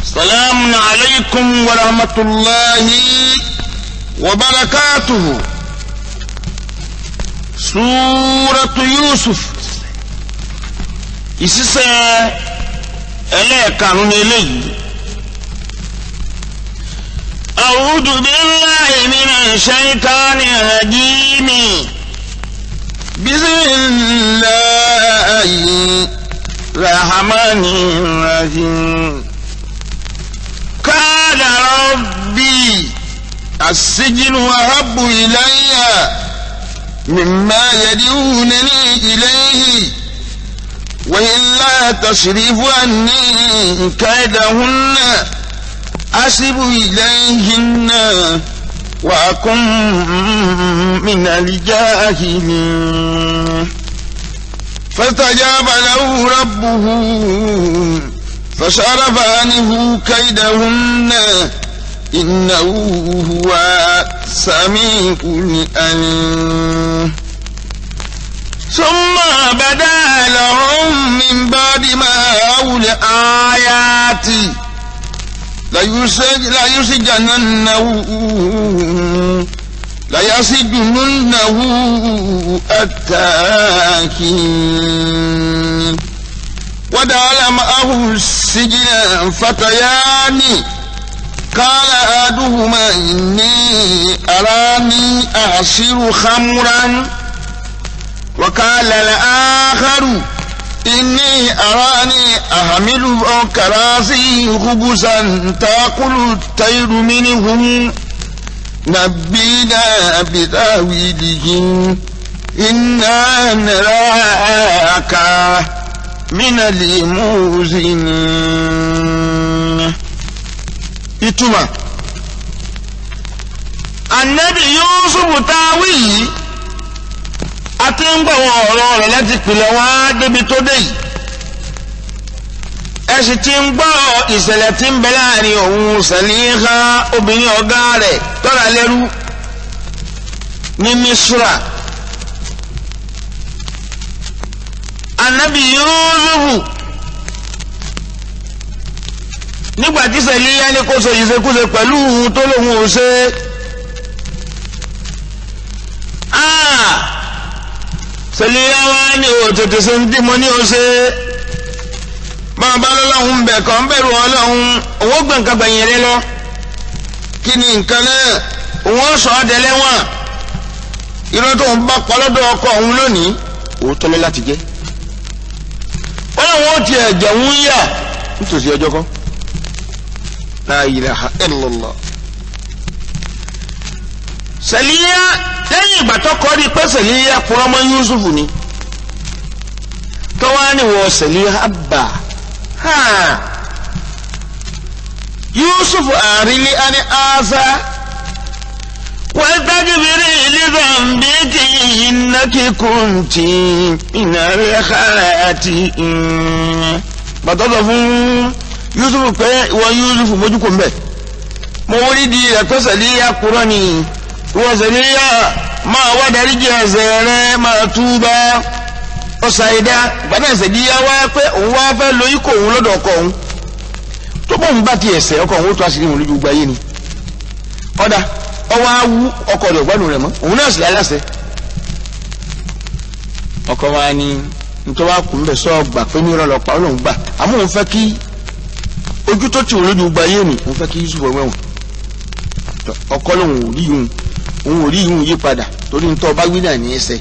السلام عليكم ورحمة الله وبركاته سورة يوسف ìsísẹ́ ẹlẹ́ẹ̀karùn-ún eléyìí. أعوذ بالله من الشيطان الرجيم بسم الله الرحمن الرحيم قال ربي السجن أحب إلي مما يدعونني إليه وإلا تصرف عني كيدهن أسب إليهن وأكن من الجاهلين فاستجاب له ربه فصرف عنه كيدهن إنه هو سميع العليم ثم بدا لهم من بعد ما رأوا الآيات ليسجننه ليسجننه التاكين ودعا معه السجن فتيان قال أحدهما إني أراني أعصر خمرا وقال الآخر إني أراني أحمل فوق راسي خبزا تأكل الطير منهم نبينا بتاويله إنا نراك من الموزنين ìtumọ̀ anabi yusuf táwí yìí a ti ń gbọ̀wọ́ ọ̀rọ̀ rẹ̀ láti pìlẹ̀ wá débi tó dé yìí ẹ sì ti ń gbọ́ ìṣẹ̀lẹ̀ tí ń bẹ láàrin òun sẹ̀líhá obìnrin ọ̀gá rẹ̀ tọ́ra lẹ́rú ní misra anabi yusufu nígbà tí sẹ̀líhá ní kó so ìṣekúṣe pẹ̀lú òun tó lóun ò ṣe sẹ̀líhá wá ní òtètè ṣe ń dímọ̀ ní o ṣe máa bá lọ́lọ́hún bẹ̀ kàn bẹ̀rù ọlọ́hún owó gbẹ̀ nǹkan gbẹ̀yìn rẹ lọ kí ni nǹkan náà òun sọ ọ́ dẹ lẹ́wọ̀n irọ́ tó ń bá palọ́dọ̀ ọkọ òun lónìí òótọ́ lọ láti jẹ́ wọ́n làwọn ó tiẹ̀ jẹ̀wọ́n yà nítòsí ọjọ́ kan la ilaha illallah sẹ̀líyà lẹ́yìn ìgbà tó kọ́ rí pé sẹ̀líyà kúrọ́mọ́ Yusufu ni tọ́wá ni wọ́n sẹ̀líyà bà ha Yusufu àrílé ani aza wàtàkìbìrì ìlízàmbíkì ìnákì kùntì ìnàrẹ́ xaati bàtọ́tọ̀ fún Yusufu pé ìwọ Yusufu mójú kò mbẹ mo wọlé di ẹ̀kọ́ sẹ̀líyà kúrọ́ ni ìwọ sẹ̀líyà máa wá darí jẹ ẹ̀ṣẹ̀ rẹ máa túbà ọ̀sàìdá gbadá sẹ̀líyà wá pé òun wá fẹ́ lo ikọ̀ òun lọ́dọ̀ ọkọ òun tó bóun bá ti ẹ̀ṣẹ̀ ọkọ òun ó tó àṣírí òun lójú gbáyé ni ọ̀dà ọwọ́ awú ọkọ rẹ̀ gbádùn rẹ̀ mọ́ òun náà sì láyé láṣẹ. ọkọ wa ni nítorí wàá kù ń bẹ̀ sọ gbà pé ní ìrọ̀lọ́ pa ọlọ́run gbà àmọ́ òun fẹ́ kí ojú tó ti òun lójú gbáyé ni òun fẹ́ kí Yusuf wẹ̀wọ̀n ọkọ lòun ò rí ìhun òun ò rí ìhun yí padà torí nítorí ọba gbé náà ní ẹsẹ̀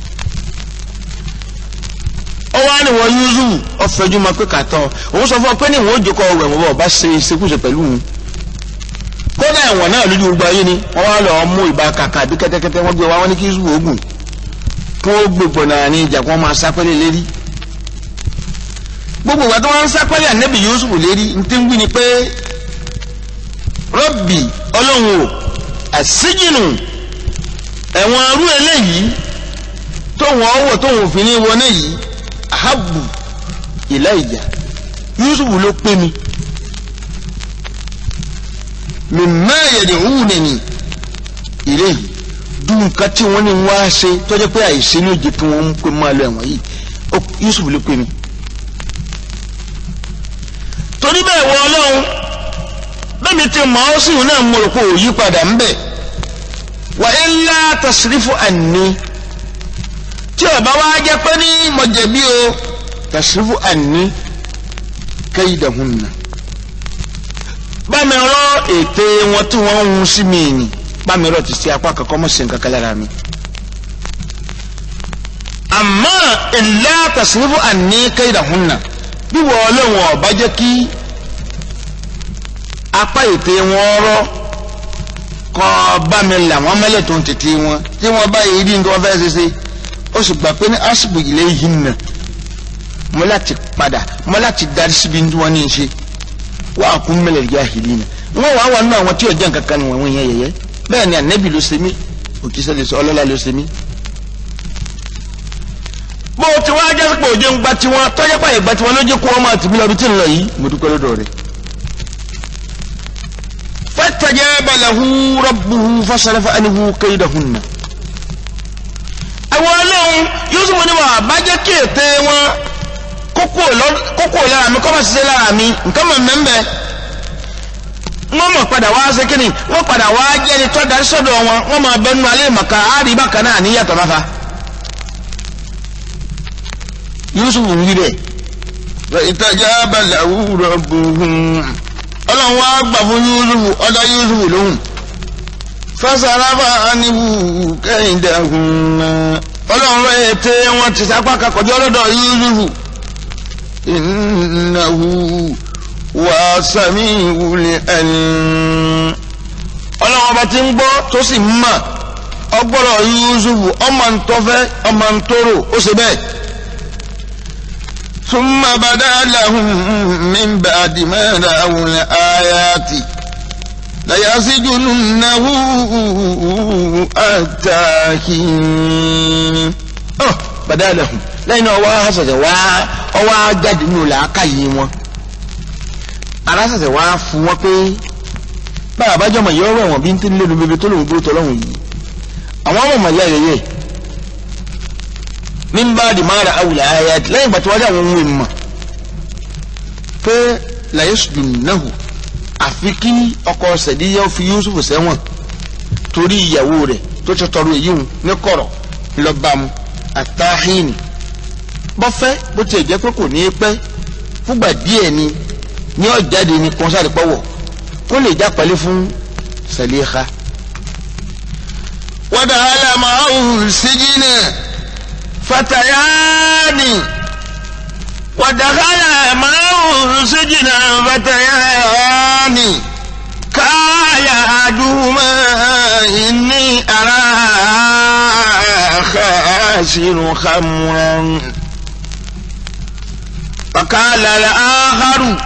ọwọ́ á ní wọ́n Yusuf ọ̀fẹ́jú máa pé kàtọ́ òun sọ fún ọ pé ní ìwọ̀n ó jókòó ọ̀wẹ̀ wọ́n bá ṣe ìṣekúṣe pẹ̀lú òun kódà ẹ̀wọ̀n náà lójú gbogbo ayé ni wọ́n wá lọ mú ìbá kàkà bí kẹ́tẹ́kẹ́tẹ́ wọ́n gbé wá wọ́n ní kí Yusuf ogun kí wọ́n gbèpọ̀ náà ní ìjà kí wọ́n máa sápẹ́lẹ̀ lérí gbogbo ìgbà tí wọ́n ń sápẹ́lẹ̀ ànẹ́bì Yusuf lérí ní tí ń wí ni pé rọ́bì ọlọ́run o àṣíjìnù ẹ̀wọ̀n arú eléyìí tóun ọwọ́ tóun òfin ní wọlé yìí ahabu ìlà ìjà Yusuf ló pé mi mímá yẹ̀dẹ̀ òun nìní ìrè yìí dùn nǹkan tí wọ́n ní wá ṣe tọ́jú pé àìsí ní òjì tí wọ́n ń pè máa lọ ẹ̀wọ̀n yìí Yusuf ló pé mi. torí bẹ́ẹ̀ wọ ọlọ́run bẹ́ẹ̀ mi ti mọ̀ ọ́ sí ìhun náà mo rò pé òyí padà ń bẹ̀ wà á ńlá tasirifu àní tí ọba wa jẹ́ pé ní mọ̀jẹ̀bí o tasirifu àní kaydahunna bámi rọ ète wọn tí wọ́n ń hun sí mi ni bámi rọ ti ṣe apá kankan mọ̀ sí nǹkan kan lára mi àmọ́ ńlá tasirifu àní kaydahunna bí wọ́n ọlọ́run ọba jẹ́ kí apá ète wọn rọ kọ́ bá mi là wọ́n mẹ́lẹ̀ tó ń tètè wọn tí wọ́n bá yìí rí nǹkan wọ́n fẹ́ ṣe ṣe ó sì gbà pé ní asibu ilé yìí nà mo láti padà mo láti darí síbi tí wọ́n ní í ṣe wọ́n á kún mẹ́lẹ̀ yá ìlú nà wọ́n wàá wà nínú àwọn tí ọjà nǹkan kan wọ̀nyí yẹn yẹyẹ bẹ́ẹ̀ ni ànẹ́bì ló ṣe mí òkìṣẹ́ lè sọ ọlọ́lá ló ṣe mí. bó o ti wá jẹ́ pé òjò ń gba tiwọn tọ́jọ́ pààyè gba tiwọn ló jẹ́ kó wọ́n máa tìbí lọ bí tí ń lọ yìí mo dúpẹ́ lọ́dọ̀ rẹ̀. فاستجاب له ربه فصرف عنه كيدهن àwọn ọlọ́run yusuf ní wà bá jẹ́ kí ète wọn kókó lára mi kọ́ bá ṣiṣẹ́ lára mi nǹkan mọ̀ mẹ́mbẹ́ wọ́n mọ̀ padà wá ṣe kí ni wọ́n padà wá jẹ́ ẹni tó darí sọ́dọ̀ wọn wọ́n máa bẹ nínú alẹ́ màkà áàrí bákan náà ní yàtọ̀ máfa yusuf ń wí bẹ́ẹ̀. فاستجاب له ربه ọlọ́run wá gbà fún yusufu ọ̀dọ̀ yusufu lóhùn فصرف عنه كيدهن ọlọ́run rẹ̀ ète wọn ti sápá kakọ̀jọ́ ọlọ́dọ̀ yusufu إنه هو السميع العليم ọlọ́run ọba ti ń gbọ́ tó sì ń mà ọgbọ́rọ̀ yusufu ọmọ ntọ́fẹ́ ọmọ ntọ́rọ̀ ó ṣe bẹ́ẹ̀ ثم بدا لهم من بعد ما رأوا الآيات ليسجننه حتى حين ọ bàdá lẹ́hùn lẹ́yìn náà wá ṣẹ̀ṣẹ̀ wá ọwọ́ ajáde nínú làákàyè wọn ara ṣẹ̀ṣẹ̀ wá fún wọn pé báyà bájọ́ mọ̀ yọ ọ̀rọ̀ ẹ̀wọ̀n bí ń tí ń lélu bèbè tó lòun dúró tọ́lọ́hùn yìí àwọn ọmọ mọ̀ yá yẹyẹ mímbà di mara awùlẹ̀ ayé àti lẹ́yìn ìgbà tí wọ́n dé àwọn ohun ìmọ̀ pé làyé sùdùn náà àfi kí ọkọ sẹ̀díyà fi Yusuf sẹ́wọ̀n torí ìyàwó rẹ̀ tó ti tọrọ èyí hùn ní kọ̀rọ̀ lọ́bàmù àtàhìn bọ́fẹ́ bó tiẹ̀ jẹ́ pé kò ní í pẹ́ fúgbà díẹ̀ ni ní ọ̀jáde ni kọ́nsárì pọ̀wọ̀ kó lè já pẹ́lẹ́ fún Sàlíhà. ودخل معه السجن فتيان ودخل معه سجن فتيان قال أحدهما إني أرى خاسر خمرا فقال الآخر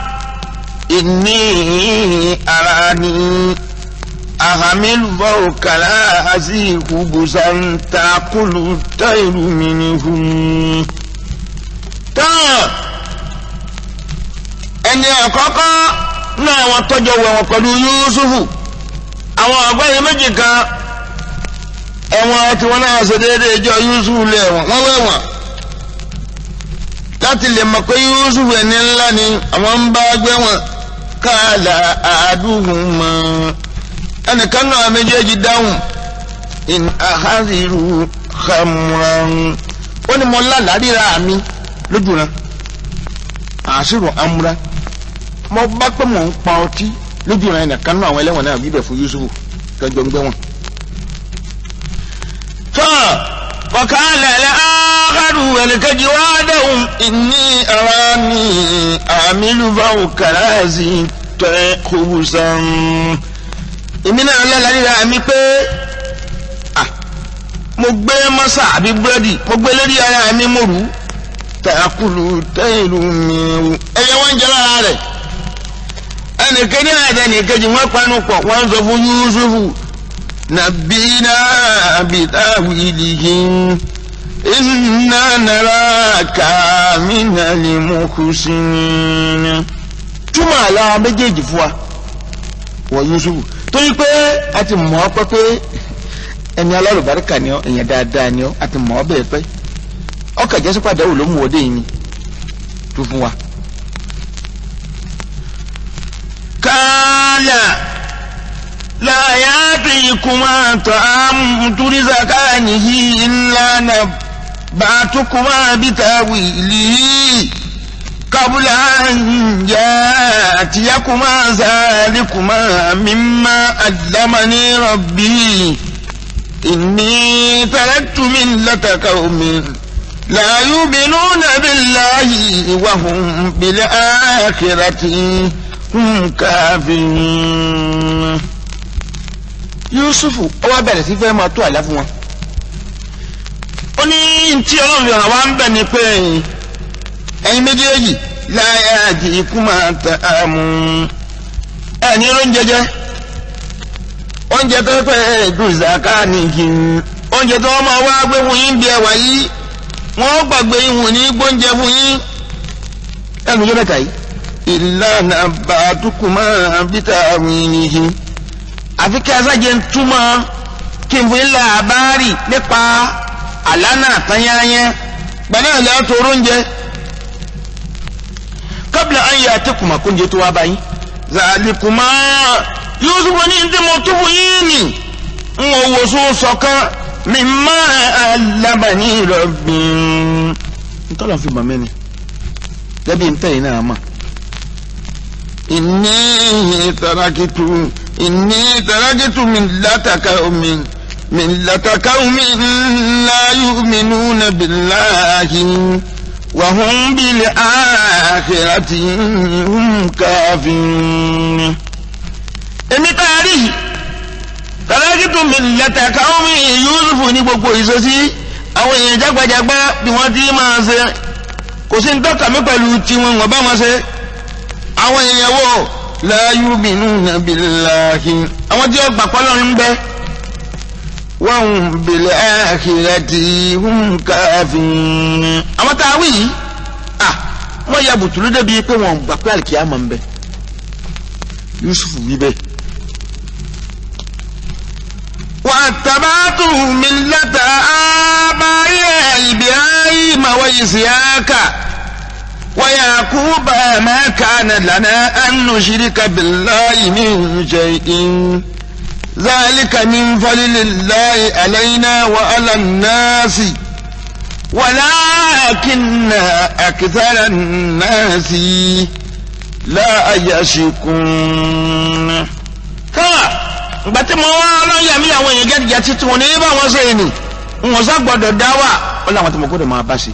إني أراني أحمل فوق رأسي خبزا تأكل الطير منه tán ẹni àkọ́kọ́ náà wọ́n tọ́jọ́ wẹ̀wọ̀n pẹ̀lú Yusufu àwọn àgbáyé méjì kan ẹ̀wọ̀n tí wọ́n náà ṣe déédéé jọ Yusufu lé ẹ̀wọ̀n wọ́n wẹ̀wọ̀n láti lè mọ̀ pé Yusufu ẹni ńlá ni àwọn ń bá gbẹ̀wọ̀n káàlà àádùhùn mọ́ ẹnìkan náà méjèèjì dáhùn in ahadiru khamran ó ní mo lálàá ríra mi lójú rẹ àṣírò amúra mo bá pé mò ń pa ọtí lójú rẹ ẹnìkan náà àwọn ẹlẹ́wọ̀n náà bíbẹ̀ fún Yusufu tọ́jọ́ ń gbé wọn. tọ́ وقال الآخر والكج وعدهم إني أراني أعمل فوق رأسي خبزا èmi náà lọ́la ríra mi pé mo gbé mọ́sà àbí búrẹ́dì mo gbé lórí ara mi mo rù ú tàkùlù tẹ́ìlú mi ẹ̀yẹ wọ́n ń jẹ lára rẹ̀ ẹnìkejì àti ẹnìkejì wọ́n panu pọ̀ wọ́n sọ fún Yusufu nàbínà bìtàwìlìhì iná nàrà kàmínà lè mú kùsìnì. túmọ̀ àlọ́ méjèèjì fún wa wọ Yusufu torí pé a ti mọ̀ ọ́ pé pé ẹni alárùbáríkà ni ọ́ èèyàn dáadáa ni ọ́ a ti mọ̀ ọ́ bẹ́ẹ̀ pẹ́ ọkà jẹ́sí padà wò ló mú ọdẹ yìí ni tó fún wa. kálá يأتيكما طعام ترزقانه إلا نبعتكما بتاويله قبل أن يأتيكما ذلكما مما علمني ربي إني تركت ملة قوم لا يؤمنون بالله وهم بالآخرة هم كافرون Yusufu ó wá bẹ̀rẹ̀ sí fẹ́ máa tó àlá fún wọn. ó ní tí ọlọ́run fi hàn wá ń bẹ̀ ni pé ẹ̀yin méjèèjì láyé àti ikú máa ta àmú ẹ̀ ní oúnjẹ jẹ oúnjẹ tó fẹ́ dùn zaka nìkì oúnjẹ tó wọ́n máa wá gbé fún yín bí ẹwà yìí wọ́n gbàgbé ìhùn ní gbóúnjẹ fún yín ẹnu yóò mẹ́ta yìí ìlànà bàtúkùmá bíta wìnìhìn àfi kí asájẹ ń túmọ̀ kí n fún ilé àbárì nípa àlánà àtányányẹ gbaná ilẹ̀ tó oúnjẹ kábìlà ayé àtẹkùmá kóúnjẹ tó wá báyìí zàlìkùmá Yusufu ní ndé mo tó fún yín ni ń wò wò sún sọ̀kan mi má alábàání rọ̀bìn. ntọ́lọ̀ fi mọ̀ mẹ́ni lẹ́bi ntẹ́yìn náà mọ̀. إني تركت إني تركت ملة قوم ملة قوم لا يؤمنون بالله وهم بالآخرة هم كافرون èmi tá a rí yìí tàlákìtù mi lẹ́tà káwọn mi Yusufu ní gbogbo ìṣesí àwọn èèyàn jágbajàgbá bí wọ́n ti máa ṣe kò sí ní tọ́ka mi pẹ̀lú tiwọn wọ́n bá wọn ṣe àwọn èèyàn wò لا يؤمنون بالله àwọn tí ó gbà pọ́lọ́ ń bẹ وهم بالآخرة هم كافرون àwọn tá a wí yìí à wọ́n ya bùtùlù débi pé wọ́n gbà pé àlìkìyámà ń bẹ Yusufu wí bẹ́ẹ̀. واتبعت ملة آبائي إبراهيم وإسحاق ويعقوب ما كان لنا أن نشرك بالله من شيء ذلك من فضل الله علينا وعلى الناس ولكن أكثر الناس لا يشكون káà ìgbà tí mo wá ọlọ́yà mi àwọn èèyàn gẹ́gẹ́ títí wọn ní bá wọn ṣe ni wọn sá gbọdọ̀ dá wà ó láwọn tí mo gbọdọ̀ máa bá ṣe.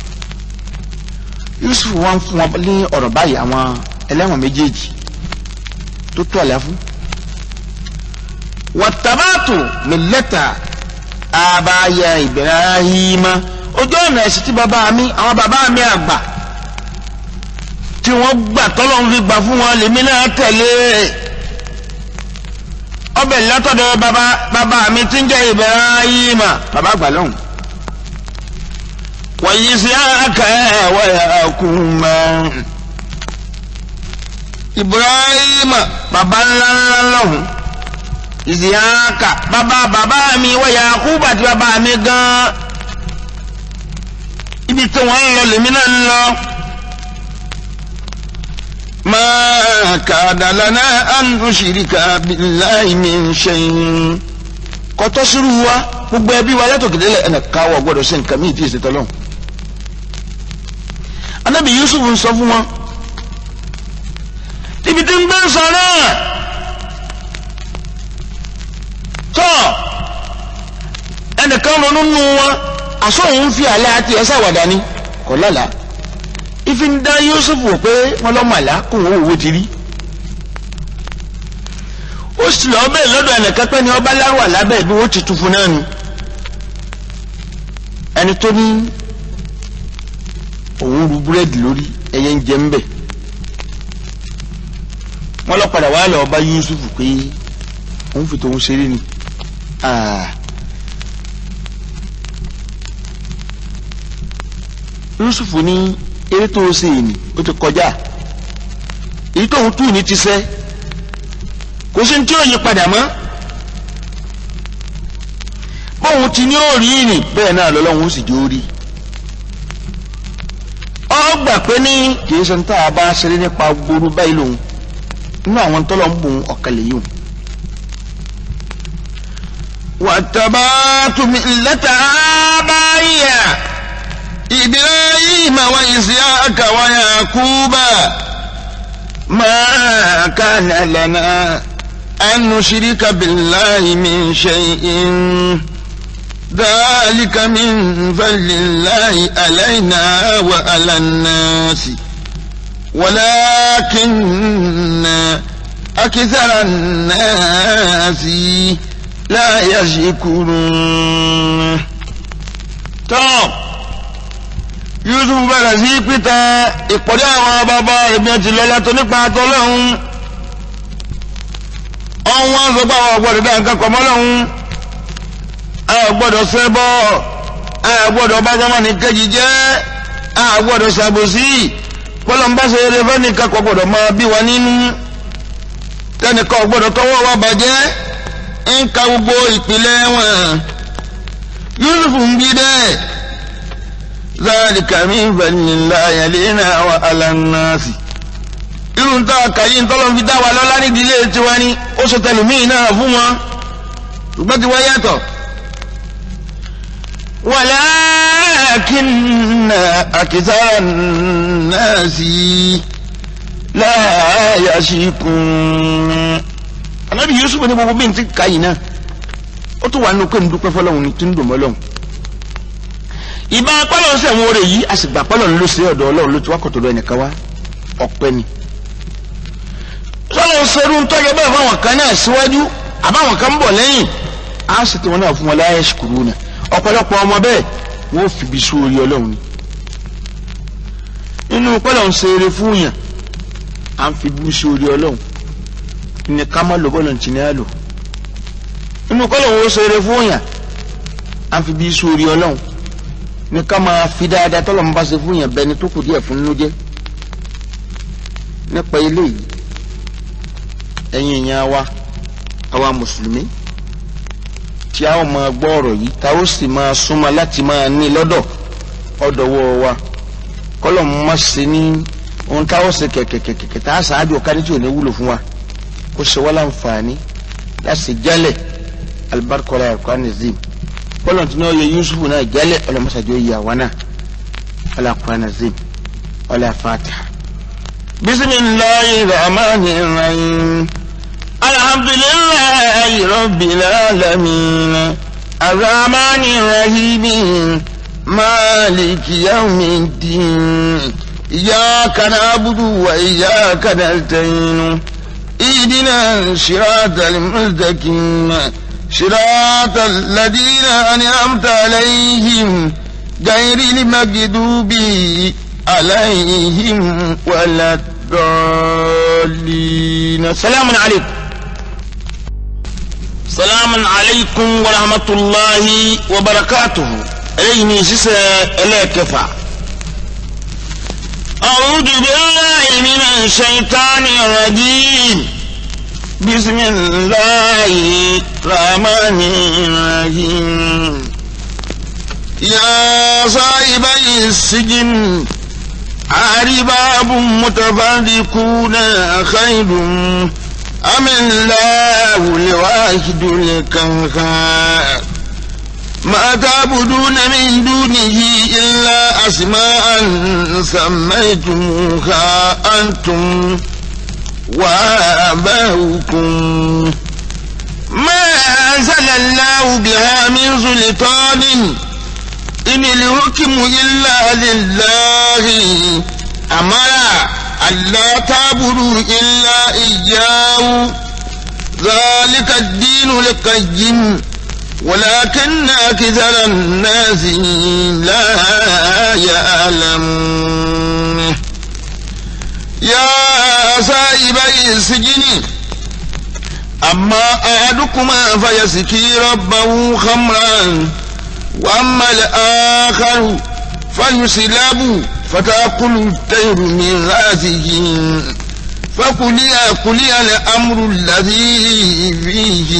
Yusuf wá ń fún wọn ní ọ̀rọ̀ báyìí àwọn ẹlẹ́wọ̀n méjèèjì tó tó àlẹ́ fún. wàtàbàtù millata àbáyà Ibrahima ojú ọ̀nà ẹ̀sìn tí bàbá mi àwọn bàbá mi àgbà tí wọ́n gbà tọ́lọ́ ń fi gbà fún wọn lèmi náà tẹ̀lé ọbẹ̀ látọ̀dọ̀ bàbá bàbá mi tí ń jẹ́ Ibrahima bàbá àgbà lọ́hùn. wa Ishaqa wa Yaquba Ibrahima bàbá ńlá ńlá lọ́hùn. Ishaqa bàbá bàbá mi wa Yaquba àti bàbá mi gan-an. ibi tí wọ́n ń lọ lèmi náà ń lọ. ما كان لنا أن نشرك بالله من شيء kọtọ sírú wa gbogbo ẹbí wa yàtọ̀ kìdílẹ̀ ẹnì káwọ́ gbọ́dọ̀ sí nǹkan míì tí èsì tọ́lọ́. anábì Yusuf ń sọ fún wọn níbi tí ń gbé sọ náà tọ́ ẹnìkan ronú nù wọn àṣọ òun fi àlẹ́ àti ẹ̀sẹ̀ àwàdà ni kò lálàá ifi ń dá Yusuf wò pé wọn lọ́ màlá kó owó owó ti rí ó sì lọ bẹ́ẹ̀ lọ́dọ̀ ẹnìkan pẹ́ ni ọba láwà lábẹ́ bí wọ́n ti tu fún náà nu ẹni tó ní òun ru búrẹ́dì lórí ẹyẹ ń jẹ ń bẹ̀ wọ́n lọ padà wá lọ ọba Yusuf pé òun fi tòun ṣeré ni Yusuf ní eré tó o ṣe yìí ni ó ti kọjá èyí tó ń tù ní ti sẹ́ kò sí tí ó yí padà mọ́ bóun ti ní ó rí ni bẹ́ẹ̀ náà lọ́lọ́run ó sì jó rí ọ gbà pé ní kìí ṣe ń tá a bá ṣeré nípa gbooru báyìí lòun nínú àwọn tọ́lọ̀ ń bùn ọ̀kàlẹ̀ yìí واتبعت ملة آبائي إبراهيم وإسحاق ويعقوب ما كان لنا أن نشرك بالله من شيء ذلك من فضل الله علينا وعلى الناس ولكن أكثر الناس لا يشكرون tọ́ Yusuf bẹ̀rẹ̀ sí pítà ìpọ̀dé àwọn bàbá ìbí ti lọ́lá tó nípa àtọ́lọ́hún ọ̀wọ́n sọ pé àwọn ọ̀gbọ́dọ̀ dá nǹkan kọ̀mọ́ lọ́hún àwọn ọ̀gbọ́dọ̀ ṣẹbọ àwọn ọ̀gbọ́dọ̀ bá sọ́mọ́ ní kejì jẹ́ àwọn ọ̀gbọ́dọ̀ ṣàbòsí pọ́lọ́mbà ṣe eré fẹ́ nìkan kò gbọ́dọ̀ máa bí wa nínú tẹnìkan ọ̀gbọ́dọ̀ tọwọ́ wa bàjẹ́ ń ka gbogbo ìpìlẹ̀ wọn Yusuf ń bí dẹ́ ذلك من فضل الله علينا وعلى الناس irú ń tọ́ kàyí ń tọ́lọ́ fi dá wa lọ́lá nídìí ilé tiwa ni ó ṣe tẹlùmíì náà fún wọn ṣùgbọ́n tiwa yàtọ̀. ولكن أكثر الناس لا يشكرون Ànábì Yusuf ní gbogbo bí n ti kàyí náà ó tún wà nínú pé ń dúpẹ́ fọlọ́hún ní tí ń dùn mọ́ lọ́hún. ìbá pálọ̀ ń sẹ̀wọ̀n oore yìí a sì gbà pálọ̀ ń lọ sí ọ̀dọ̀ ọlọ́run ló ti wá kọ̀tọ̀ lọ ẹnìkan wá ọ̀pẹ ni. sọ́lọ́ ṣerú ń tọ́jú bẹ́ẹ̀ fáwọn kan náà síwájú àbáwọn kan ń bọ̀ lẹ́yìn á sì tí wọn náà fún wọn láyé ṣùkúrú náà ọ̀pọ̀lọpọ̀ ọmọ bẹ́ẹ̀ wọ́n fi bí sú orí ọlọ́run ni. nínú pálọ̀ ń ṣeré fún yàn à ń fi bí sú orí ọlọ́run ní ká má lò bọ́ọ̀lù ntì ní àlò nínú pálọ̀ ń ṣeré fún yàn à ń fi bí sú orí ọlọ́run ní ká máa fi dáadáa tọ́lọ̀ ń bá ṣe fún yàn bẹni tó kù díẹ̀ fún nínú jẹ́ nípa ilé yìí ẹ̀yin èèyàn wa àwa mùsùlùmí tí a ó máa gbọ́ ọ̀rọ̀ yìí tá ó sì máa súnmọ́ láti máa ní lọ́dọ̀ ọ̀dọ̀wọ́ wa kọ́lọ̀ má ṣe ní ohun tá ó ṣe kẹ̀kẹ̀kẹ̀kẹ̀ tá a ṣáájú ọ̀kadì tí ò ní wúlò fún wa kó ṣe wá láǹfààní láti jálẹ̀ alibarikola ẹ̀kọ́ anizim kọ́lọ̀ tí náà yẹ yusufu náà jálẹ̀ ọlọ́mọṣájú yẹ àwa náà ọlọ́kọ́ anizim ọlọ́fàtà. bisimilayi rahmani rahim. الحمد لله رب العالمين الرحمن الرحيم مالك يوم الدين إياك نعبد وإياك نستعين اهدنا الصراط المستقيم صراط الذين أنعمت عليهم غير المغضوب عليهم ولا الضالين سلام عليكم salamu alaykum wa rahmatulahi wa barakatuhu eléyìí ni sísẹ ẹlẹ́ẹ̀kẹfà. أعوذ بالله من الشيطان الرجيم بسم الله الرحمن الرحيم يا صاحبي السجن أرباب متفرقون خير أم الله الواحد القهار ما تعبدون من دونه إلا أسماء سميتموها أنتم وآباؤكم ما أنزل الله بها من سلطان إن الحكم إلا لله أمر ألا تعبدوا إلا إياه ذلك الدين القيم ولكن أكثر الناس لا يعلمون يا صاحبي السجن أما أحدكما فيسكي ربه خمرا وأما الآخر فيسلب فتأكل الطير من رأسه فقلي قلي الأمر الذي فيه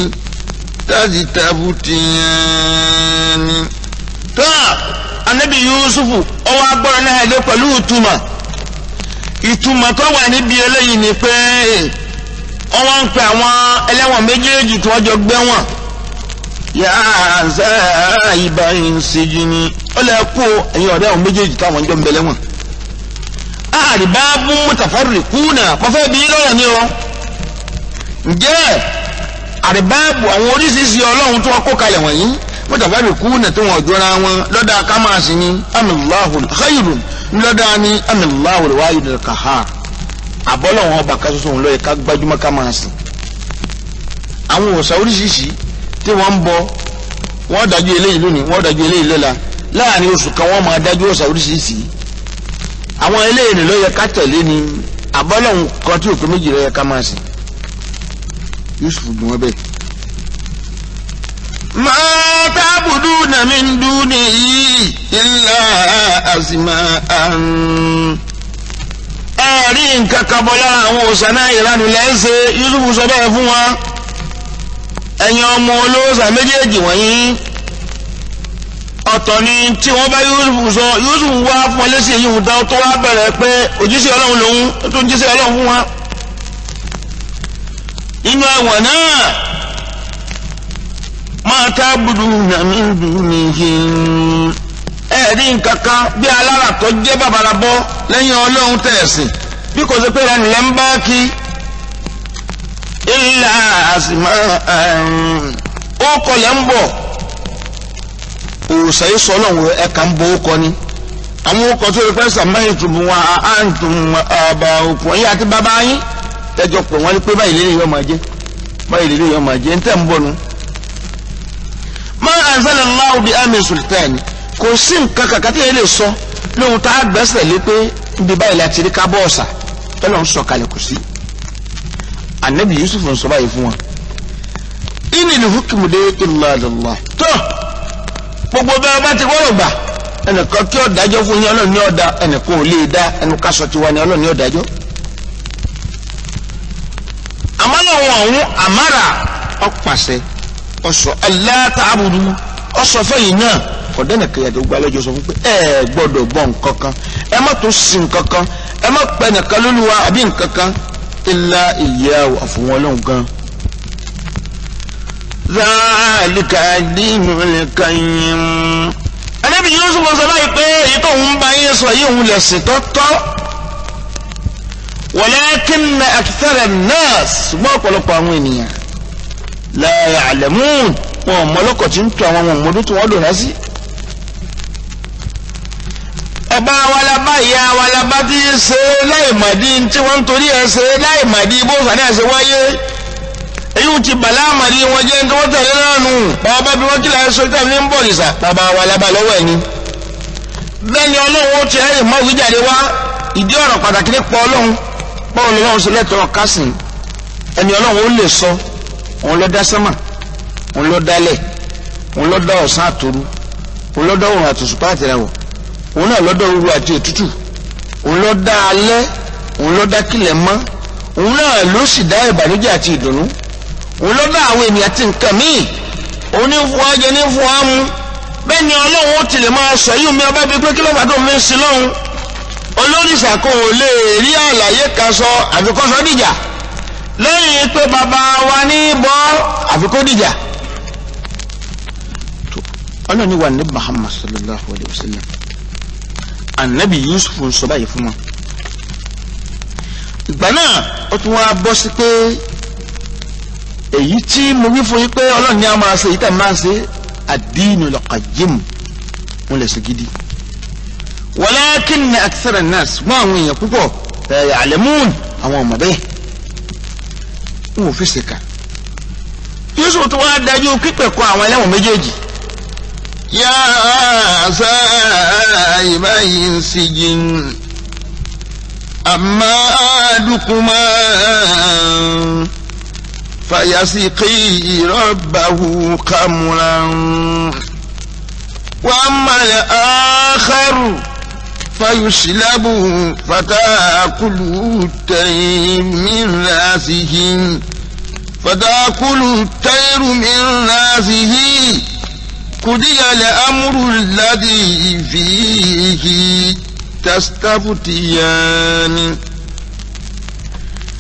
تذتبتيان tó anabi yusufu ọwọ́ agbọ́rọ̀ náà lé pẹ̀lú ìtumọ̀ ìtumọ̀ tó wà níbi eléyìí ni pé ọwọ́ ń pe àwọn ẹlẹ́wọ̀n méjèèjì tí wọ́n jọ gbẹ́wọ̀n yà á zá ibà ìsìnjì ni ó lè kó ẹ̀yin ọ̀rẹ́ àwọn méjèèjì táwọn jọ ń bẹ lẹ́wọ̀n. àrìbá bú mutafarri kúnà pọ́fẹ́ bí lọ́rọ̀ ni o. ǹjẹ́ àrìbá bù àwọn oríṣiríṣi ọlọ́run tí wọ́n kó kalẹ̀ wọ̀nyí mutafarri kúnà tí wọ́n jọra wọn lọ́dà kámáàsì ni amíláhùn khayrun lọ́dà ni amíláhùn wáyé kahar àbọ́lọ́wọ́n ọba kan ṣoṣo lọ́yẹ ká gbájúmọ́ ká máa sìn. àwọn òòṣà oríṣiríṣi tí wọ́n ń bọ wọ́n dájú eléyìí lónìí wọ́n dájú eléyìí lọ́la láàrin oṣù kan wọ́n máa dájú òòṣà oríṣiríṣi. àwọn eléyìí lọ́yẹ ká tẹ̀lé ni àbọ́lọ́wọ́n kan tí òkè méjì lọ́yẹ ká máa sìn. Yusuf dùn wọ́n bẹ́ẹ̀. ma ta'buduna min dunihi illa asma'an ẹ̀rí nǹkan kan bọ́ lára àwọn òòṣà náà ìranù lẹ́sẹ̀ Yusufu sọ bẹ́ẹ̀ fún wa ẹ̀yin ọmọ olóòṣà méjèèjì wọ̀nyí ọ̀tọ̀ ni tí wọ́n bá Yusufu sọ Yusufu wá fún ọ lẹ́sìn èyí tó tó wá bẹ̀rẹ̀ pé òjíṣẹ́ Ọlọ́run lòun tó ń jíṣẹ́ Ọlọ́run fún wa inú ẹ̀wọ̀n náà máa ta'buduna min dunihi ẹ̀rí nǹkan kan bí alára tó jẹ́ bàbàrà bọ́ lẹ́yìn ọlọ́run tẹ̀sìn bí kò sí pé ẹni lẹ́ ń bá kí ilà àsìmọ́ ó kọ lẹ́ ń bọ̀ òòsà yìí sọ ọlọ́run ẹ̀ka ń bọ̀ ó kọ ni àwọn ọkọ̀ tó lè pẹ́ sàmáyé tùbù wọn àǹtùm àbà òkú ẹ̀yìn àti bàbá yín tẹ́jọ pé wọ́n ní pé báyìí lélẹ́yìn yóò máa jẹ́ báyìí lélẹ́yìn yóò máa jẹ́ ń tẹ̀ ń bọ̀ nu. ma anzalallahu bi amin sultani kò sí nǹkan kankan tí yẹn lè sọ lóhun tá a gbẹ́sẹ̀ lé pé níbi báyìí láti rí kábọ̀ ọ̀sà tọ́lọ̀ ń sọ kalẹ̀ kò sí. anabi yusuf ń sọ báyìí fún wa. inil hukmu de illa lillah. tó gbogbo bẹ́ẹ̀ bá ti wọ́rọ̀ gbà ẹnìkan kí ó dájọ́ fún yín ọlọ́run ní ọ̀dà ẹnìkan ò lè dá ẹnu kásọ tiwa ni ọlọ́run ní ọ̀dájọ́. àmọ́ lọ́wọ́ ọ̀hún àmàrà ọ̀pàṣẹ ọ̀sọ̀ Allah ta'budu ọ̀sọ̀ fẹ́yìn náà ọ̀dẹ́nì kẹyàdé gba lọ́jọ́ sọ fún pé ẹ gbọ́dọ̀ gbọ́ nǹkan kan ẹ má tún sin nǹkan kan ẹ má pẹ́ nìkan lóluwa àbí nǹkan kan illa iyyahu àfọwọ́n ọlọ́run gan. zaalika dinul qayyim. Ànábì Yusuf sọ báyìí pé èyí tó ń bá yín sọ yìí òun lè sìn tọ́tọ́. walakinna akthara an-nas ṣùgbọ́n ọ̀pọ̀lọpọ̀ àwọn ènìyàn la ya'lamun wọn mọ́lọ́kọ̀ tí ń tu àwọn ọmọ ọmọdún tí wọ́n lò rá sí ẹ̀bá walaba ìyá walaba tí ń ṣe láìmọ̀dí tí wọ́n ń torí ẹ̀ ṣe láìmọ̀dí bó sàní ẹ̀ ṣe wáyé èyí ti bàlá àmàdí wọn jẹ́ ní wọ́n tẹ̀lé náà nù bàbá bí wọ́n kílà ẹ̀ṣọ́ tẹ̀lé ní bọ̀ nìṣà bàbá walaba lọ́wọ́ ẹ̀ ni. bẹ́ẹ̀ ni ọlọ́run ó ti ẹ̀yìn mọ́ ìwíjàde wá ìdí ọ̀rọ̀ pàtàkì nípa ọlọ́run báwo ni ọlọ́run ṣe lẹ́tọ̀ọ́ kásìn ẹni ọlọ́run ó lè sọ òun ló dá sánmà òun ló dálẹ̀ òun ló dá ọ̀sán àtòru òun ló dá òrùn àtòṣùpá àtìràwọ̀ òun náà lọ́dọ̀ ooru àti òtútù òun ló dá alẹ́ òun ló dá kílẹ̀ mọ́ òun náà ló sì dá ìbànújẹ́ àti ìdùnnú òun ló dá àwọn ènìyàn àti nǹkan míì òun ní fún wa jẹ ní fún wa mú bẹ́ẹ̀ ni ọlọ́run ó tilẹ̀ máa sọ yìí mi ọba bíi pé kí ló bá tó mi ń sin lọ́hùn olóríṣà kò lè rí àlàyé kan sọ àfikọ́sọ dìjà lẹ́yìn pé bàbá wa ní bọ́ àfikọ́ dìjà ọlọ́ni wà ní Muhammad sallallahu alayhi wa sallam anabi yusuf ń sọ báyìí fún wọn ìgbà náà ó tún wá bọ́ sí pé èyí tí mo wí fún yín pé ọlọ́run ní a máa ṣe èyí tẹ̀ máa ṣe ad-dinul qayyim wọn lè ṣe gidi walakinna akthara an-nas mọ́ àwọn èèyàn púpọ̀ la ya'lamun àwọn ọmọ bẹ́ẹ̀ wọn ò fi ṣèkà yusuf tún wá dájú pípẹ̀ kọ àwọn ẹlẹ́wọ̀n méjèèjì يا صاحبي السجن أما أحدكما فيسقي ربه خمرا وأما الآخر فيسلب فتأكل الطير من رأسه فتأكل الطير من رأسه قضي الأمر الذي فيه تستفتيان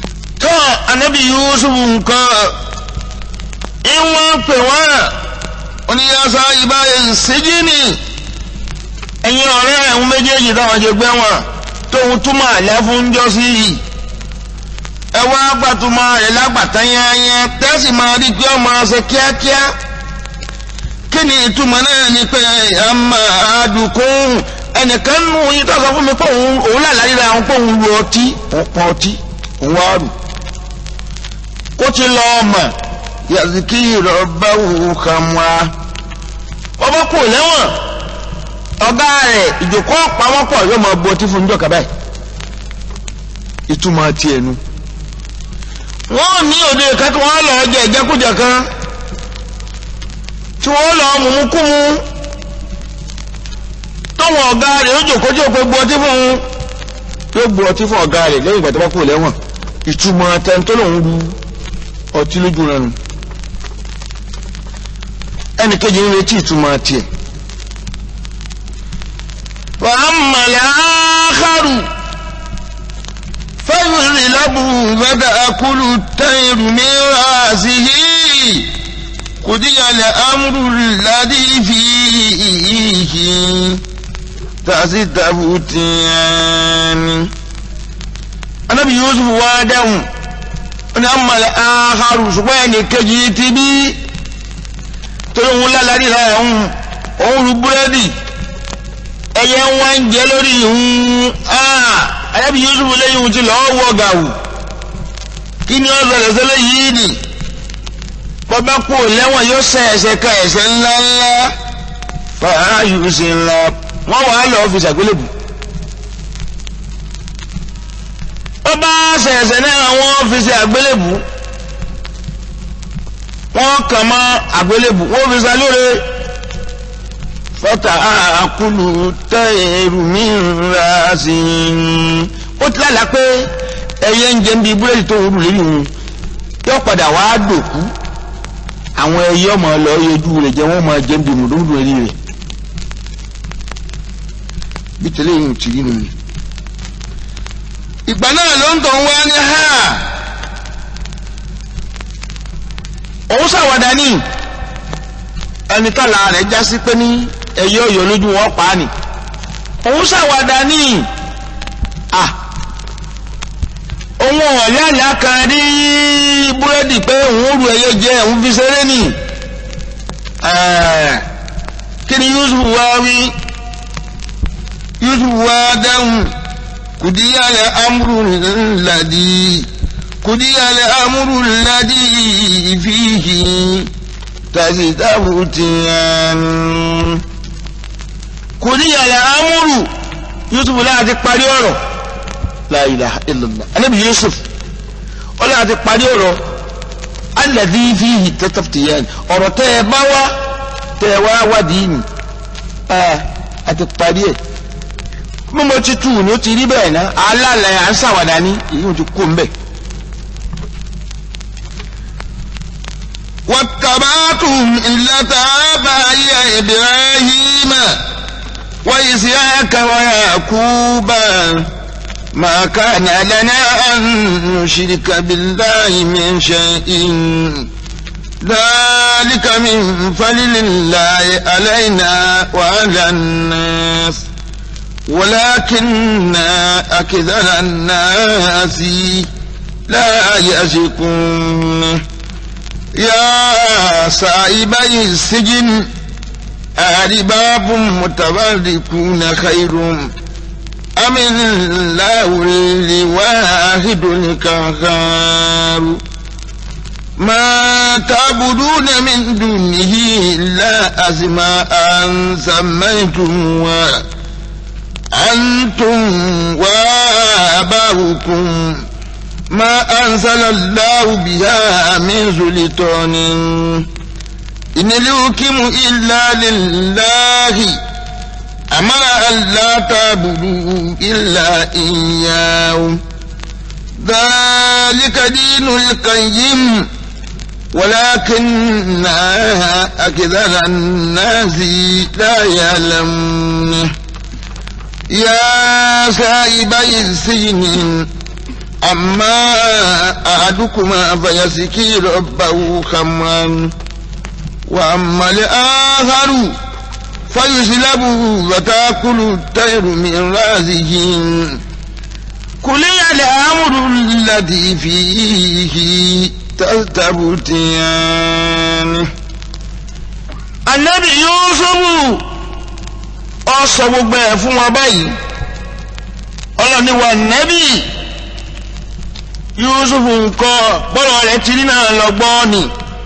tó anabi yusuf nǹkan ìwọ̀n pè wọ́n oníyàsá ìbáyé ìsíjìnì ẹ̀yin ọ̀rẹ́ ẹ̀hún méjèèjì táwọn jẹ gbẹ́ wọn tóun túmọ̀ àlẹ́ fún jọ́sí yìí ẹ wá gbàtúmọ̀ rẹ̀ lágbàtà yẹnyẹn tẹ́sí máa rí pé ọmọ ṣe kíákíá kí ni ìtumọ̀ náà ni pé àmà àdùkún ẹnìkan nù yín tó sọ fún mi pé òun òun làlàyé ra òun pé òun lu ọtí òun pọn ọtí òun wá rù kó ti lọ ọmọ yàtìkì ìrọ̀bá wò kàmúà ọba kò lẹ́wọ̀n ọ̀gá rẹ̀ ìjòkó pamọ́pọ̀ yóò máa bu ọtí fún níjọ́ kaba yìí ìtumọ̀ tiẹ̀ nu. wọ́n ní òde ìka tí wọ́n lọ jẹ ìjẹkújẹ kan tí wọ́n lọ mùmúkúmu tọ́wọ́n ọ̀gá rẹ̀ ó jòkó jòkó bu ọtí fún un yóò bu ọtí fún ọ̀gá rẹ̀ lẹ́yìn ìgbà tó bá kú lẹ́wọ̀n ìtumọ̀ tẹ́ntọ́ lòún ru ọtí lójú rẹ̀ nù ẹnì kejì ń retí ìtumọ̀ tiẹ̀. وأما الآخر فيغلب فتأكل الطير من رأسه قضي الأمر الذي فيه تستفتيان anabi yusuf wá dáhùn ó ní amọ̀lẹ̀ aharu ṣùgbọ́n ẹnì kejì ti bí torí òun lálàrí rẹ̀ òun òun ru búrẹ́dì ẹyẹ ń wá ń jẹ lórí ìhun anabi yusuf lẹ́yìn ohun ti lọ́ọ́ wọ gàwù kí ni ó bẹ̀rẹ̀ sẹ́lẹ̀ yìí nì bọ́bá kú lẹ́wọ̀n yóò ṣe ẹ̀ṣẹ̀ ka ẹ̀ṣẹ̀ ńláńlá fàá yusuf ńlá wọ́n wàá lọ́ọ́ fi ṣàgbélébù. ó bá ṣẹ̀ṣẹ̀ náà wọ́n fi ṣe àgbélébù wọ́n kàn mọ́ àgbélébù wọ́n fi ṣe lóore fọ́tà àkúlù tẹ́ èrù mi ra sí i ó ti lálàá pé ẹyẹ ń jẹ ń bi búrẹ́dì tó rú lérí òun yóò padà wá dòkú àwọn ẹyẹ ọmọ lọ yẹjú rẹ̀ jẹ́ wọ́n máa jẹ ń bi mùdúmùdù ẹni rẹ̀ bí tẹ́lẹ̀ yìí ò ti rí nù ni ìgbà náà ló ń tọ̀ wá ní ha òun ṣàwàdà ní ẹni tọ́la rẹ̀ já sí pé ní ẹ̀yọ́ ọ̀yọ́ lójú wọn pa á nì òun ṣàwàdà ní à òun ọ̀lẹ́ àlá kan rí búrẹ́dì pé òun rú ẹyẹ jẹ òun fi ṣeré nì kí ni Yusuf wá wí Yusuf wá dáhùn kùdíyà lẹ amúrú ńládi kùdíyà lẹ amúrú ńládi fíhì tàṣítàbù tìyàn. kùdíyà lẹ amúrú Yusuf láti parí ọ̀rọ̀ la ilaha illallah anabi Yusuf ó láti parí ọ̀rọ̀ alladhi fihi tastaftiyan ọ̀rọ̀ tẹ́ ẹ bá wá tẹ́ ẹ wá wádìí ni a ti parí ẹ̀ mímọ ti tù ní ó ti rí bẹ́ẹ̀ ná alálẹ̀ à ń ṣàwàdà ní èyí ti kó mbẹ́. واتبعتم ملة آبائي إبراهيم وإسحاق ويعقوب ما كان لنا أن نشرك بالله من شيء ذلك من فضل الله علينا وعلى الناس ولكن أكثر الناس لا يشكون يا صاحبي السجن أرباب متفرقون خير أم الله الواحد القهار ما تعبدون من دونه إلا أسماء سميتموها أنتم وآباؤكم ما أنزل الله بها من سلطان إن الحكم إلا لله أمر أن لا تعبدوا إلا إياه ذلك دين القيم ولكن أكثر الناس لا يعلمون يا سائبي السجن أما أحدكما فيسكي ربه خمرا وأما الآخر فيسلب وتأكل الطير من رأسه قلي الأمر الذي فيه تستبتيان Ànábì Yúsúfù ó sọ gbogbo ẹ̀ fún wọn báyìí ọlọ́ni wa nẹ́bì Yúsúfù nǹkan bọ́lọ̀ rẹ̀ ti rí náà lọ́gbọ́n ni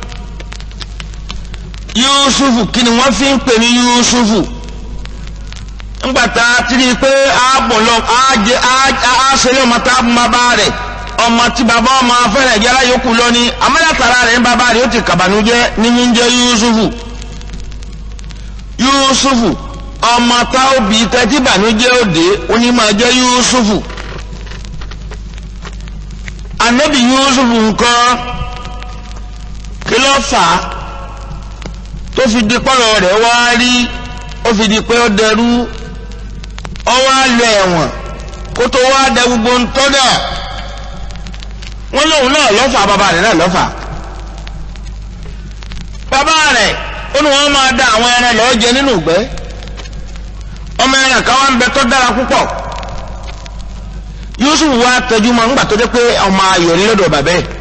Yúsúfù kí ni wọ́n fi ń pè ní Yúsúfù ńgbàtà tí rí i pé ààbọ̀lọ́ àṣẹlẹ̀ ọmọ tá a bọ́ bá rẹ̀ ọmọ tí bàbá ọmọ fẹ́rẹ̀ jẹ́ aláyòókù lọ ní amẹ́lẹ́tara rẹ̀ ń bàbá rẹ̀ ó ti kàbànújẹ́ ní ní jẹ́ Yúsúfù Yúsúfù ọmọ tá ó bí tẹ́tí bànújẹ́ òde onímọ̀ jẹ́ Yúsúfù anabi Yúsúfù nǹkan kí ló fà á tó fi di pọ́lọ̀ rẹ̀ wá rí ó fi di pé ó dẹrú ó wá lọ ẹ̀wọ̀n kó tó wá dẹ gbogbo ń tọ́dà wọ́n lóun náà lọ́fà bàbá rẹ̀ náà lọ́fà bàbá rẹ̀ ó ní wọ́n máa da àwọn ẹran lọ́ọ́ jẹ nínú ìgbẹ́ ọmọ ẹran kan wá ń bẹ tó dára púpọ̀ Yusuf wá tẹjú mọ́ ńgbà tó dé pé ọmọ ayọ̀ ní lọ́dọ̀ bàbá ẹ̀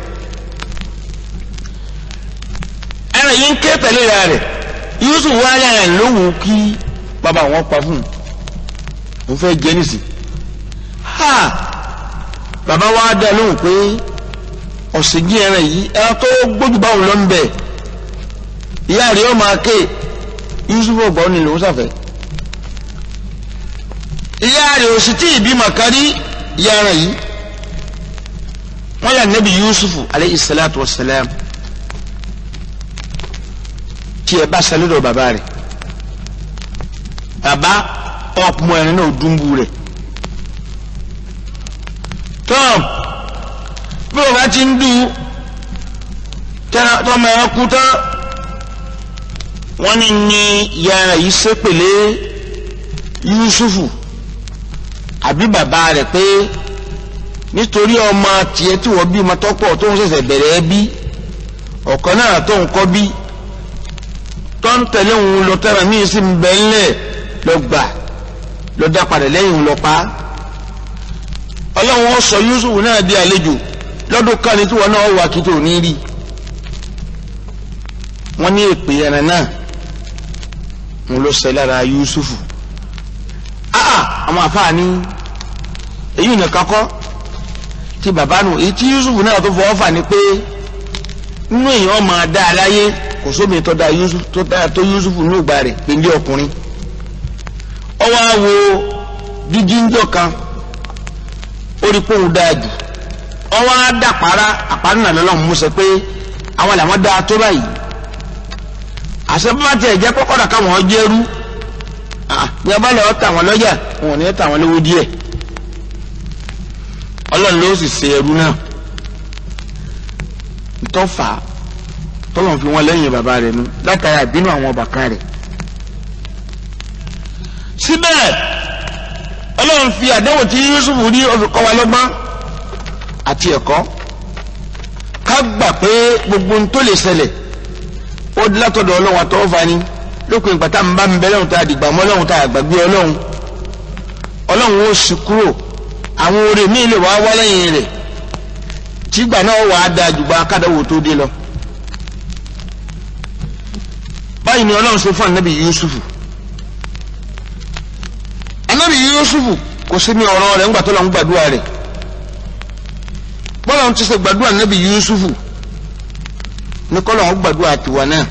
ẹran yìí ń ké tẹ̀lé ra rẹ̀ Yusuf wá yàrá lóhùn kí bàbá wọn pa fún un òun fẹ́ jẹ nísì ha bàbá wa dá lóhùn pé ọ̀sìnkí ẹran yìí ẹran tó gbójú báwọn lọ ń bẹ̀ ìyá rẹ̀ ọmọ ake Yusuf ọgbà òní lòún sàfẹ́ ìyá rẹ̀ òsì tí ìbímọ kárí ìyá ẹran yìí wọ́n yà nẹ́bi Yusuf aleyhi salatu wa salam tí ẹ bá sẹlẹ̀dọ̀ bàbá rẹ̀ bàbá ọkùnrin ẹni náà dúnbù rẹ̀ tọ́m bí bàbá ti ń dùn tọ́mọ ẹ̀ kú tán wọ́n ní ní yàrá yìí sépèlé Yusufu àbí bàbá rẹ̀ pé nítorí ọmọ tiẹ̀ tí wọ́n bí ọmọ tọ́pọ̀ tó ń ṣẹ̀ṣẹ̀ bẹ̀rẹ̀ bí ọ̀kan náà tó ń kọ́ bí tó ń tẹ̀lé òun lọ tẹ́ra míì sí ń bẹ́ ńlẹ̀ lọ gbà lọ dá padà lẹ́yìn òun lọ pa á. ọlọ́run ó sọ Yusuf náà di àlejò lọ́dún kan ní tí wọn náà wà kí tó ní rí. wọ́n ní èpè ẹran náà ń lọ sẹ́ lára Yusuf. áà àwọn àfáàní èyí nìkan kọ́ tí bàbá nù èyí tí Yusuf náà tó fọwọ́ fà ní pé nínú èèyàn máa dá a láyé kò sómi tó dá Yusuf tó dá tó Yusuf ní ìgbà rẹ̀ pèlè ọkùnrin ó wá wo dídí ńjọ kan ó rí pé òun dáa jù ó wá dàpárá àpárá náà lọ́lọ́run mú sọ pé àwọn làwọn dáa tó báyìí àṣẹ bá tiẹ̀ jẹ́ kọ́kọ́dà káwọn jẹ́rú ní ọba lọ́wọ́ tà wọ́n lọ́jà wọn ò ní tà wọ́n lówó díẹ̀ ọlọ́run ló sì ṣe ẹrú náà ntọ́fà tọ́lọ̀ fi wọ́n lẹ́yìn bàbá rẹ̀ nu látara ìbínú àwọn ọba kan rẹ̀. síbẹ̀ ọlọ́run fi àdéhùn tí Yusuf rí olùkọ́ wa lọ́gbọ́n àti ẹ̀kọ́ ká gbà pé gbogbo ohun tó lè ṣẹlẹ̀ ó di látọ̀dọ̀ ọlọ́run àtọ́wọ́fà ni lópin ìgbà tá à ń bá mi bẹ́ lọ́run tá a dìgbà mọ́ ọlọ́run tá a gbàgbé ọlọ́run ọlọ́run ó sì kúrò àwọn oore míì lè wá wá lẹ́yìn rẹ̀ tìgbà náà wà á da àjùgbà kádàwó tó dé lọ. báyìí ni ọlọ́run ṣe fún anabi yusufu anabi yusufu kò sí ní ọ̀rọ̀ rẹ̀ ńgbà tó lọ́n gbàdúrà rẹ̀ bọ́lá ń ti ṣe gbàdúrà anabi yusufu ní kọ́lọ́ ń gbàdúrà tiwa náà.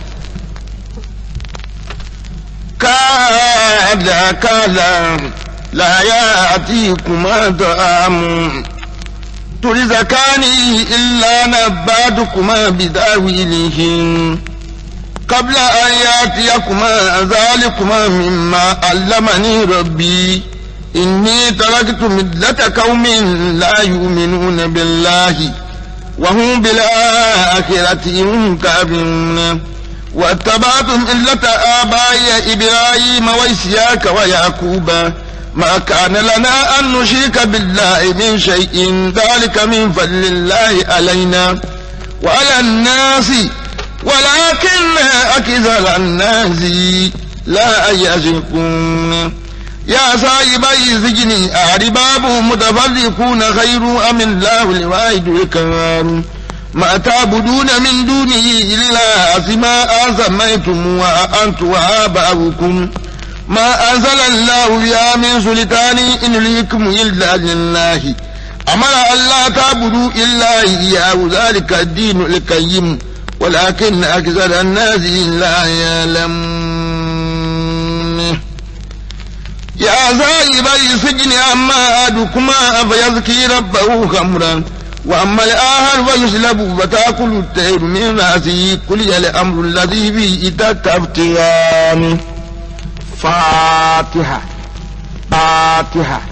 káàdà káàdà láyà àti ìkùmọ̀ dààmú torí zakani ìlànà bàdùkùmọ̀ bìdáwìlìhìn. قبل أن يأتيكما ذلكما مما علمني ربي إني تركت ملة قوم لا يؤمنون بالله وهم بالآخرة هم كافرون واتبعت ملة آبائي إبراهيم وإسحاق ويعقوب ما كان لنا أن نشرك بالله من شيء ذلك من فضل الله علينا وعلى الناس ولكن أكثر الناس لا يشكون يا صاحبي السجن أرباب متفرقون خير أم الله الواحد القهار ما تعبدون من دونه إلا أسماء سميتم وأنتم وآباؤكم ما أنزل الله بها من سلطان إن ليكم إلا لله أمر ألا تعبدوا إلا إياه ذلك الدين القيم ولكن أكثر الناس لا يعلمون يا ذاهبي السجن أما أحدكما فيزكي ربه خمرا وأما الآخر فيسلب فتأكل الطير من رأسه قل الأمر الذي به تستفتيان fatiha fatiha